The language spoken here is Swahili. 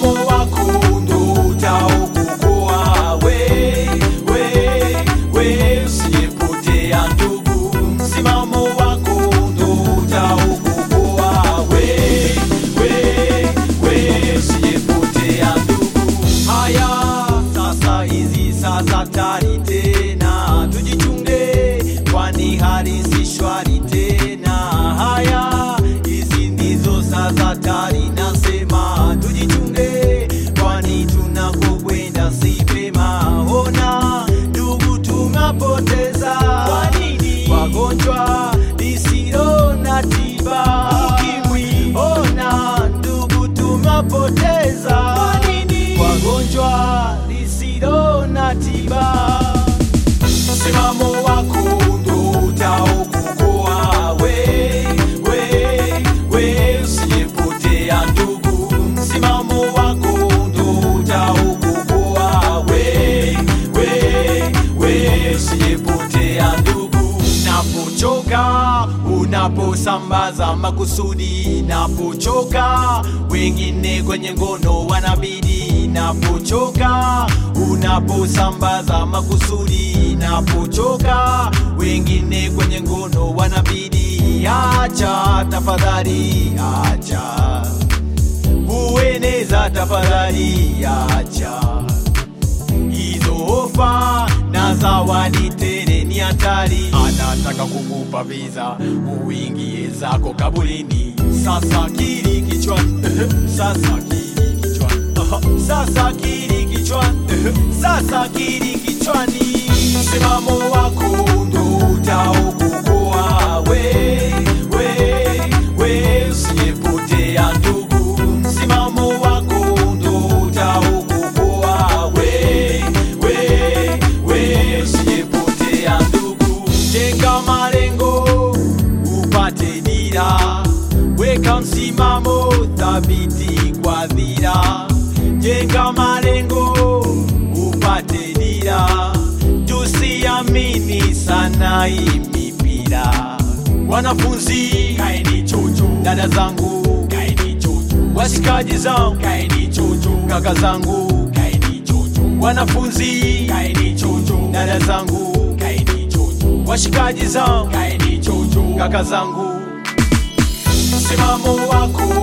msimamo wako ndo utaokukoa we, we, we usiyepotea ndugu, msimamo wako ndo utaokukoa we, we, we usiyepotea ndugu. Haya sasa, hizi sasa tari tena, tujichunge, kwani hali si shwari tena. Haya hizi ndizo sasa tari, nasema tujichunge, kwani tunakokwenda si pema. Ona ndugu, tunapoteza wagonjwa lisilo na tiba ukimwi. Ona ndugu, tunapoteza wagonjwa lisilo na tiba. Msimamo wako ndo utaokukoa we, we, we usiyepotea ndugu, msimamo wako ndo utaokukoa we, we, we usiyepotea ndugu. Napochoka unaposambaza makusudi, napochoka wengine kwenye ngono wanabidi, napochoka unaposambaza makusudi, napochoka wengine kwenye ngono wanabidi, acha tafadhali, acha kueneza tafadhali, acha hizo ofa na zawadi tele ni hatari. Anataka kukupa visa uingie zako kabulini. Sasa kili kichwani, sasa kili kichwani, Aha, sasa kili kichwani, sasa kili kichwani. Msimamo wako ndo utaokukoa we, we, we usiyepotea ndugu, msimamo wako ndo utaokukoa we, we, we usiyepotea ndugu. Jenga malengo upate dira, weka msimamo thabiti kwa dhira. Jenga malengo upate dira, tusiamini sana hii mipira. Wanafunzi kaeni chocho, dada zangu kaeni chocho, washikaji zangu kaeni chocho, kaka zangu kaeni chocho, wanafunzi kaeni chocho, dada zangu kaeni chocho, washikaji zangu kaeni chocho, kaka zangu msimamo wako